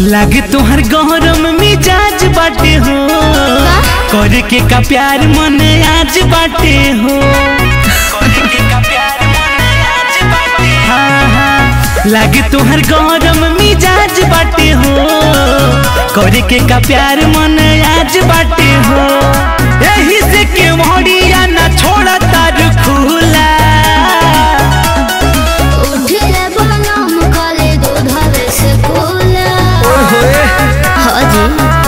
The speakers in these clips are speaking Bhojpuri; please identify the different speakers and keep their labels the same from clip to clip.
Speaker 1: लागे तोहर गहरम मिजाज बाटे हो करे के का प्यार मन आज बाटे हो करे के का प्यार मन आज बाटे हाँ हाँ लागे तोहर गहरम मिजाज बाटे हो करे के का प्यार मन आज बाटे हो यही से के मोड़िया ना छोड़ा तार खुला
Speaker 2: उठिले बनम कले दूधवे से कोला हाजी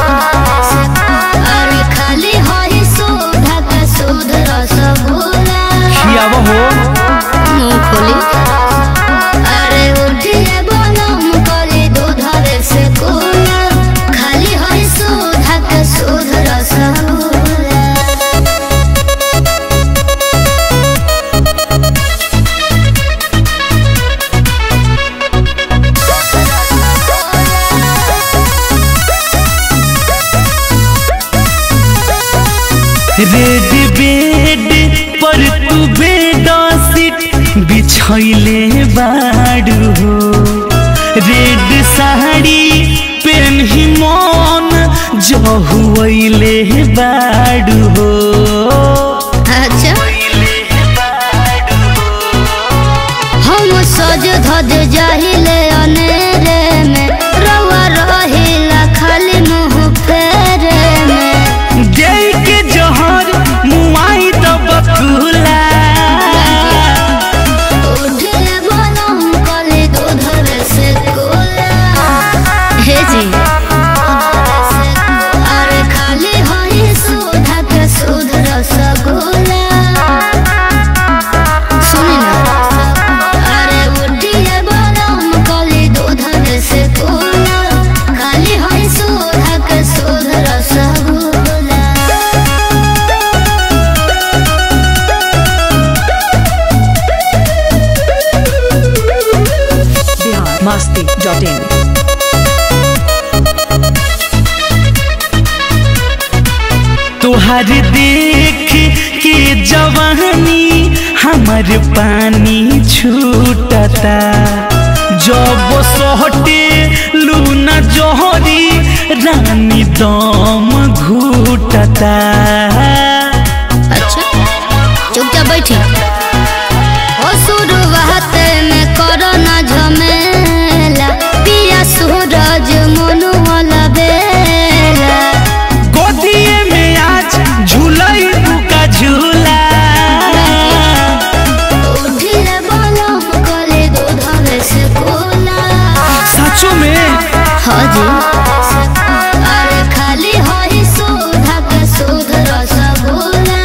Speaker 2: अरे खाली हई सुधा का सुध रसगुल्ला
Speaker 1: खियाव हो
Speaker 2: मूंगफली अरे उठिले बनम कले दूधवे से कोला खाली हई सुधा का सुध रसगुल्ला
Speaker 1: रेड बेड पर तू बेडशीट बिछैले बाड़ू हो रेड साड़ी पेन्ही मन जहुले बाड़ू हो
Speaker 2: अच्छा हम सज धज जाहिले अनेरे में रवा रहिला खाली मुंह फेरे में
Speaker 1: गई के जहर मुआई तो बकुला
Speaker 2: उठे बनम कले दूधवे से कोला हे जी अरे खाली हई सुधा के सुध रसगुल्ला सुनी ना अरे उठिए बनम कले दूधवे से कोला खाली हई सुधा के सुध रसगुल्ला
Speaker 3: biharmasti.in
Speaker 1: तुहार देख के जवानी हमर पानी छूटता जब सोहटे लूना जोहरी रानी दम घूटता
Speaker 2: अच्छा चुपचाप बैठी ओ शुरुआत में करो ना झमेला पिया सूरज मनु वाला बेला
Speaker 1: गोदिए में आज झूलई का झूला
Speaker 2: उठिले बनम कले दूधवे से कोला
Speaker 1: सचो में
Speaker 2: हाँ जी अरे खाली हई सुधा के सुध रसगुल्ला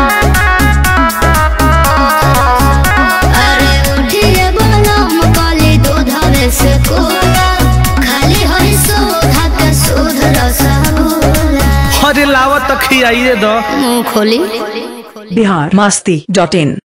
Speaker 2: अरे उठिए बनम कले दूधवे से कोला खाली हई सुधा के सुध रसगुल्ला
Speaker 1: अरे लावत खियाइए दो
Speaker 2: मुंह खोली
Speaker 3: biharmasti.in